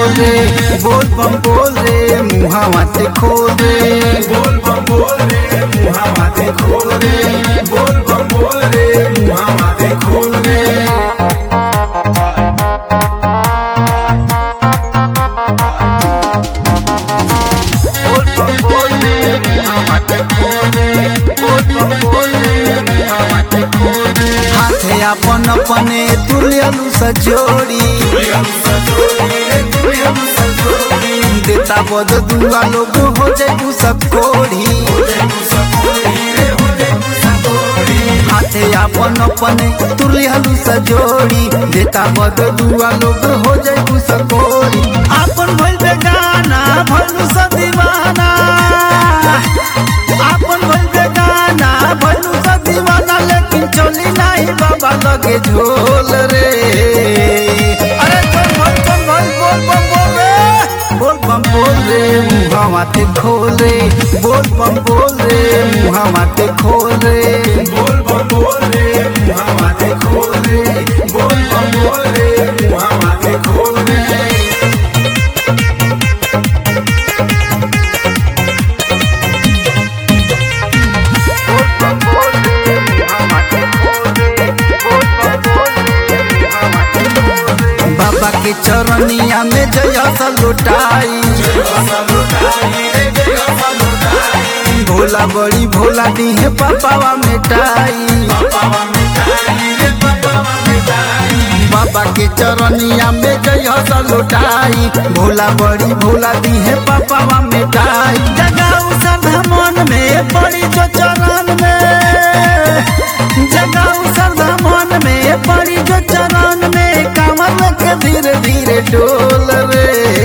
रे बोल बम बोल रे मुहा माते खोल रे बोल बम बोल रे मुहा माते खोल रे बोल बम बोल रे मुहा माते खोल रे बोल बम बोल रे मुहा माते खोल रे बोल बम बोल रे मुहा माते खोल रे हाथे अपन अपने तुलियलु सजोड़ी देता बद दुआ लोग हो जाए सकोड़ी हाथे अपन अपने तुलियलु सजोड़ी देता बद दुआ लोग हो जाए सकोड़ी अपन भइल बेगाना भइलु सदीवाना अपन भइल बेगाना भइलु सदीवाना लेकिन चली नाही बाबा लगे झोल रे अरे चल भल चल भल बोल बम बोल रे बोल बम बोल रे मुहा माते खोल रे बोल बम बोल रे मुहा माते खोल रे बोल बम बोल रे मुहा माते खोल रे बोल बम बोल रे मुहा माते खोल रे बोल बम बोल रे मुहा माते खोल रे बोल बम बोल रे मुहा माते खोल रे बाबा के चरनिया में जया सा लुटाई भोला बड़ी भोला दी है पापावा मिटाई बाबा के चरनिया में जय सा लुटाई भोला बड़ी भोला दी है पापावा मिटाई जगाऊ श्रद्धा मन में पड़ी जो चरण में जगाऊ श्रद्धा मन में पड़ी जो चरण में कांवर के धीरे धीरे डोल रे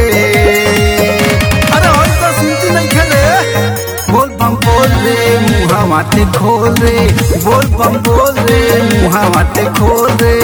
अरे और तो सुनती नहीं खेले बोल बम बोल रे मुहा माते खोल रे बोल बम बोल रे मुहा माते खोल रे